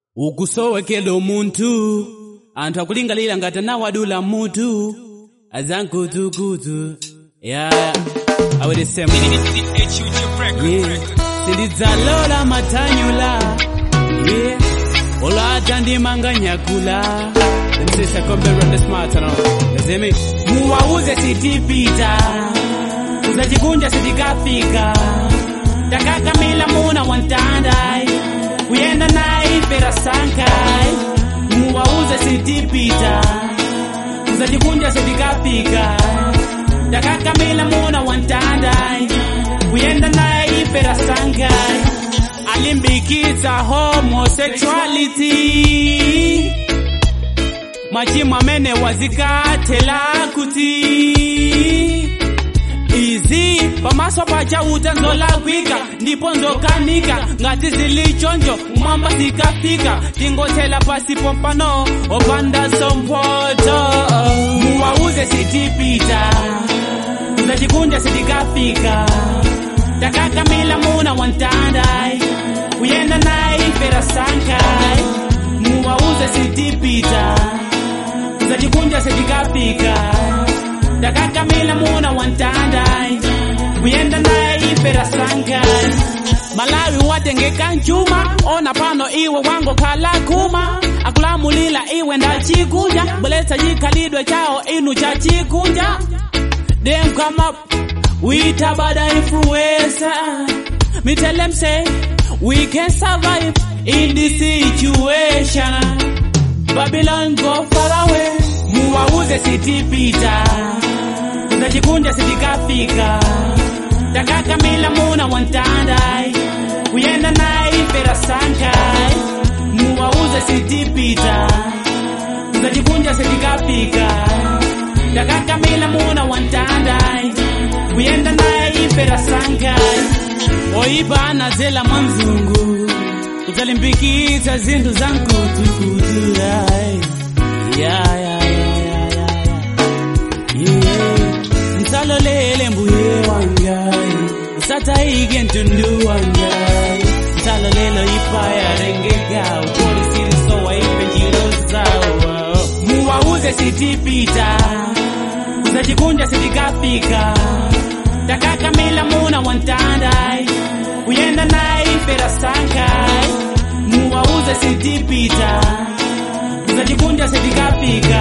ukusowekela omuntu anthu akulingalira ngati anawadula mutu azankutukutu ya aweresema yeah. sindidzalola mathanyula yeah. olata ndimanganyakula msishakomberondeSmartano. muwauze sitipita uzachikunja sitikafika takakamila muna wantandai kuyenda naye pera sankai muwauze sitipita uzachikunja sitikafika takakamila muna wantandai kuyenda naye pera sankai alimbikitsa homosexuality machimo amene wazikathela kuti izi pamaso pachauta nzolakwika ndipo nzokanika ngati zilichonjo mwamba zikafika tingothela pasi pompano opanda sompoto muwauze sitipita zachikunja sitikafika takakamila muna wantandai kuyenda naye pera sankai muwauze sitipita zachikunja sitikafika takakamila muna wantandai kuyenda naye pera sankai malawi watengeka njuma ona pano iwe wango khala kuma akulamulila iwe ndachikunja bweletsa chikhalidwe chawo inu cha chikunja them come up with a bad influencer me tell them say we can survive in this situation babylon go far away muwauze sitipita zachikunja sitikafika takakamila muna wantandai kuyenda naye pera sankai muwauze sitipita zachikunja sitikafika takakamila muna wantandai kuyenda naye pera sankai oipa anazela mwanzungu kuzalimbikitsa zinthu za mkutukutu ai. ya ya ya ya ya ya yeah. msalolele mbuye wangai usataike ntundu wangai msalolelo ipaya rengeka upolisiri waipe njiro zawo muwauze sitipita kuzachikunja sitikafika takakamila muna wantandai kuyenda naye pera sankai muwauze sitipita zachikunja sitikafika